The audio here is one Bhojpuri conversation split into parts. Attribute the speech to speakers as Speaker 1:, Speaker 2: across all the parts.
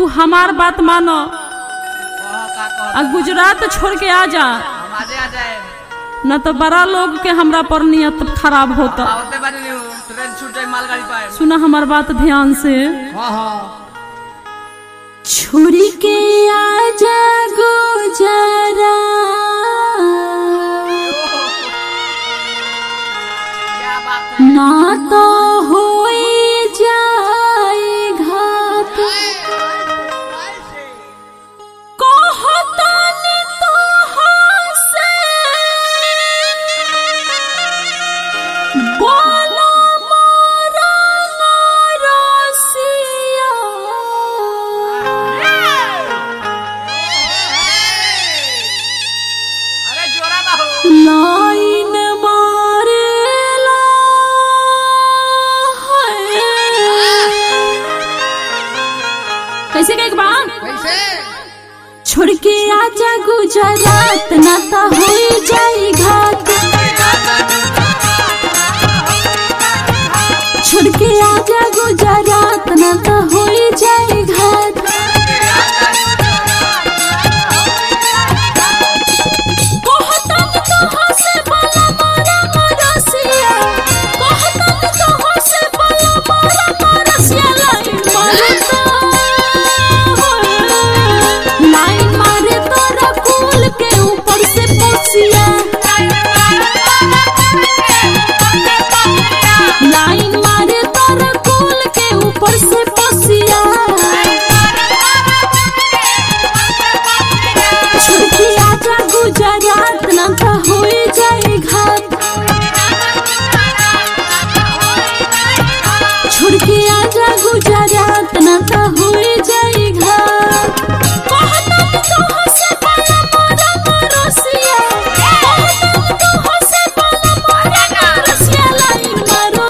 Speaker 1: तू हमार बात मानो
Speaker 2: कह का कह
Speaker 1: आ गुजरात छोड़ के आ जा
Speaker 2: हम आजे आ जाए
Speaker 1: न तो बड़ा लोग के हमरा पर नियत खराब होता
Speaker 2: आवते बानी न्यू ट्रेन छूट जाए मालगाड़ी पाए
Speaker 1: सुना हमार बात ध्यान से
Speaker 2: हां हां
Speaker 1: छोड़ी के आजा गुजरा
Speaker 2: क्या बात है
Speaker 1: ना तो हो जाए घात कहतानी तोहां से बोला मोरा रसिया
Speaker 2: अरे जोरा बाहू
Speaker 1: लाइन मारेला है। कैसे कहे बात
Speaker 2: कैसे
Speaker 1: छोड़ के आजा गुजरात ना तो हो जाई घात छोड़ के आजा गुजरात ना तो हो जाई घात कहतन कहाँ से बाला मारा मरसिया कहतन कहाँ से बाला मारा मरसिया लाइन मारता लाइन मारे तोरा कुल के ऊपर से पोसिया लाइन मारे तोरा कुल के ऊपर से पोसिया छुट्टी आजा गुजरात ना तो हो जाए घात छुड़के आजा गुजरात ना तो हो जाए घात कहतन कहाँ से बाला मारा मरसिया कहतन कहाँ से बाला मारा मरसिया लाइन मारो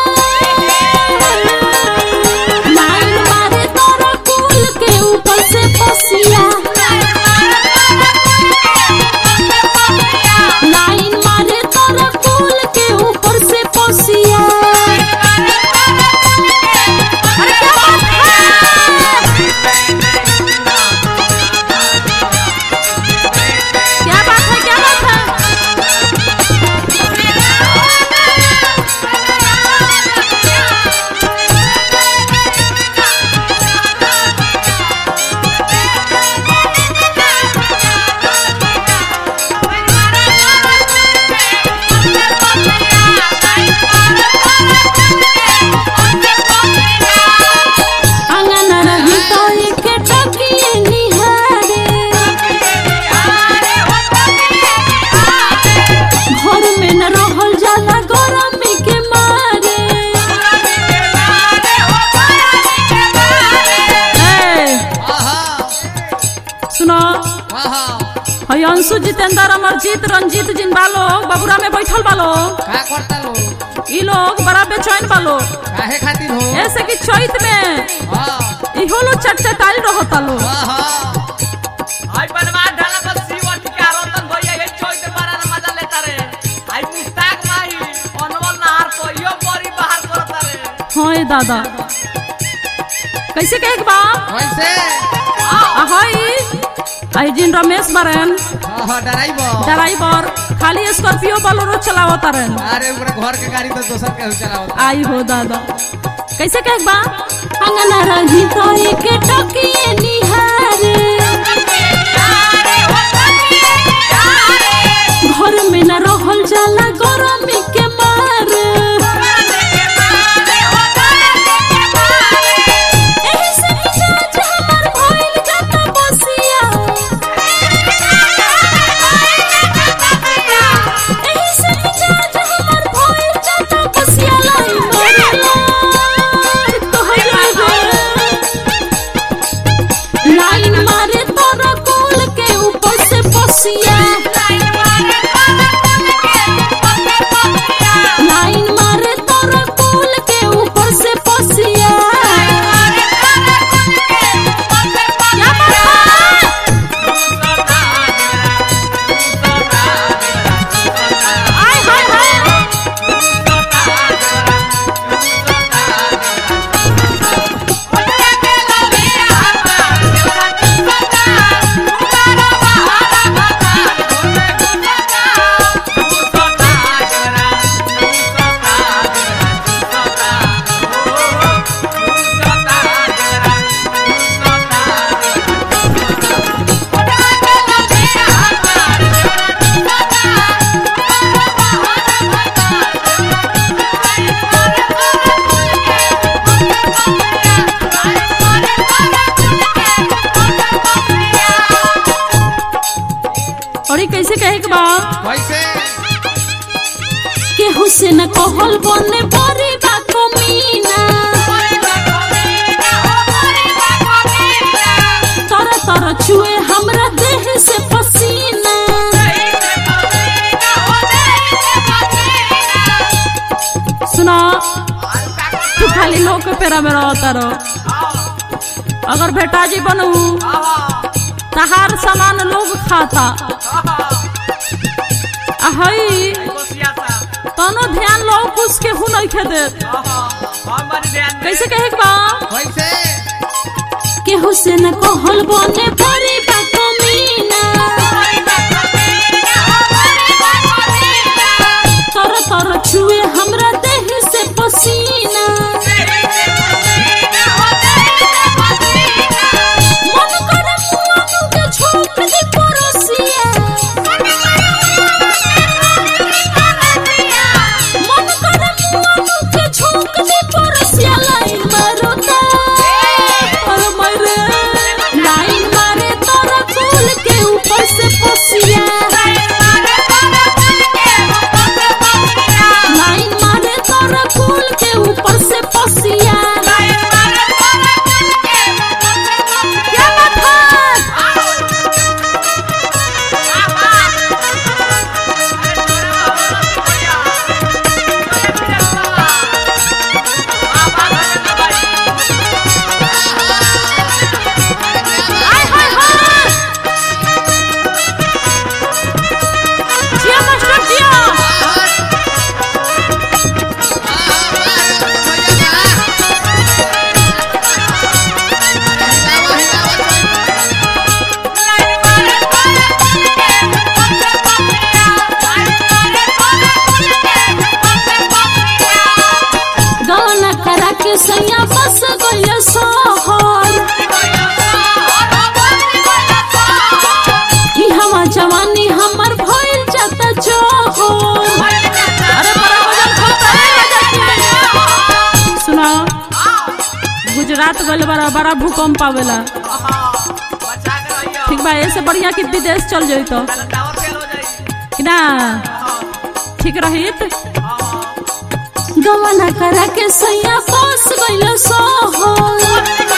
Speaker 1: लाइन मारे तोरा कुल के ऊपर से पसिया लाइन मारे तोरा कुल के ऊपर से पसिया अरे क्या बात है क्या बात है क्या बात है अंगन रही तो एक टकिए निहारे घर में न रहल जाला गरमी के मारे ए, सुनो
Speaker 2: आहा
Speaker 1: हई अंशु जितेंद्र अमरजीत रंजीत जिन बालो बबुरा में बैठल बालो
Speaker 2: का करता लो
Speaker 1: ई लोग बड़ा बेचैन बालो
Speaker 2: काहे खातिर हो
Speaker 1: ऐसे कि चैत में
Speaker 2: हां
Speaker 1: इहो लोग चटचटाई रहता लो
Speaker 2: आहा आई बनवा ढाला पर सीवत का रतन भैया ये छोड़ के मारा ना मजा लेता रे आई मुस्ताक माही अनवल नहार को यो बड़ी बाहर करता रे
Speaker 1: हाँ ए दादा कैसे कहे बा
Speaker 2: कैसे
Speaker 1: आ हई आई जिन रमेश बरन
Speaker 2: हां डराइबो
Speaker 1: ड्राइवर खाली स्कॉर्पियो बोलेरो चलावत रहे
Speaker 2: अरे ऊपर घर के गाड़ी तो दोसर के चलावत
Speaker 1: आई हो दादा कैसे कहे बा अंगना रही तो एक टकिए निहारे घर में न रहल जाला गरमी के मारे एही से मिजाज हमर भइल जाता बसिया एही से मिजाज हमर भइल जाता बसिया लाई मारे तोहरा रे के बा
Speaker 3: कैसे
Speaker 1: केहू से न कहल बने बड़ी बा कमीना तर तर छुए हमरा देह से पसीना सुना तू खाली लोग के पेरा में रहता रहो अगर बेटाजी बनू तहार सामान लोग खाता आ हई तनो ध्यान लो कुछ के हु नहीं खेदे कैसे कहे के बा
Speaker 3: कैसे
Speaker 1: केहू से न कहल बने बड़ी बा कमीना तर तर छुए हमरा देह से पसीना मन करे मुआनु के छोक दी परोसिया मन करे मुआनु के छोक दी परोसिया लाइन मारो ता और मारे लाइन मारे तोरा फूल के ऊपर से पसिया लाइन मारे तोरा फूल के ऊपर से पसिया क्या बात है हाय हाय हाय जिया मास्टर जिया गौना करा के सैया बस गइल सोहर ई हवा जवानी हमर भइल जाता जोहर अरे बड़ा वजन खाता है वजन सुना गुजरात गइल बड़ा बड़ा भूकंप आवेला ठीक बा ऐसे बढ़िया कि विदेश चल जाई तो कि ना ठीक रहित गवना करा के सैया बस गइल सोहर